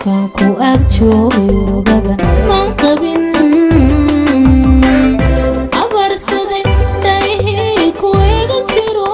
kan ku ag joogaba maan qabin abarsaday daihii kuwayga jiro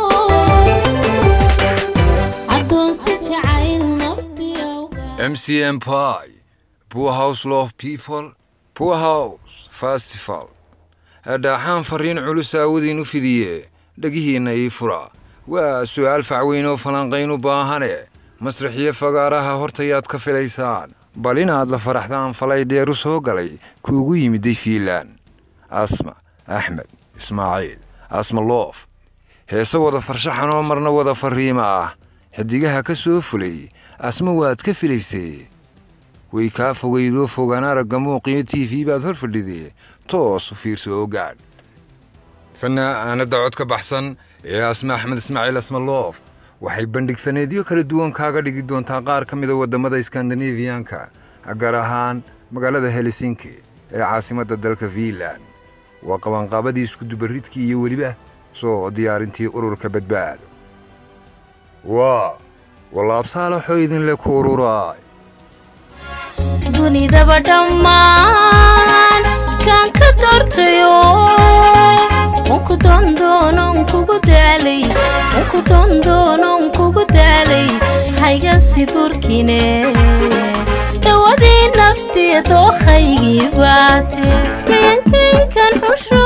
adoonsi jacayl nafdiyowga MCM Pie, Poor House Love People, Poor House Festival. dhaaxaan fariin culus aawadiin u fidiye dhegihiinna ii fura waa su'aal facweyn oo falanqayn u baahane masraxiyo fagaaraha hortayaad ka filaysaan bal inaad la faraxdaan falay dheeru soo galay kuugu yimiday fiilaan asma axmed ismaaciil asma loof heese wada farshaxan oo marna wada fariima ah xidigaha ka soo fulay asma waad ka filaysee way kaa fogaydoo fogaan aragga muuqiyo t v baad hor fadhidee toos u fiirso oo gaadh fanaanadda cod ka baxsan ee asma axmed ismaaciil asmaloof waxay bandhig faneedyo kala duwan kaaga dhigi doontaa qaar ka mida waddamada skandinafiyanka gaar ahaan magaalada helsinki ee caasimadda dalka fiinland waa qabanqaabadii iskudubaridkii iyo weliba soo diyaarintii ururka badbaado waa walaabsaalaxoo idinle ku ururaay dunidaba dhammaan kaan ka doortayo unku dondoonon kugu daalay unku dondoonon kugu daalay haygasi durkine dawadii naftiya dookhaygii baate kayankaynkan xusho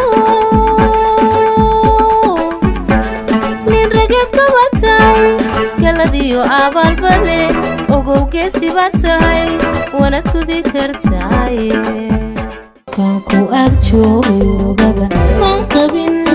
nin rageed kaba tahay galadiyo abaalbale ogow geesi baa tahay wana tudi kartaaye kan ku ag joogaba maan qabin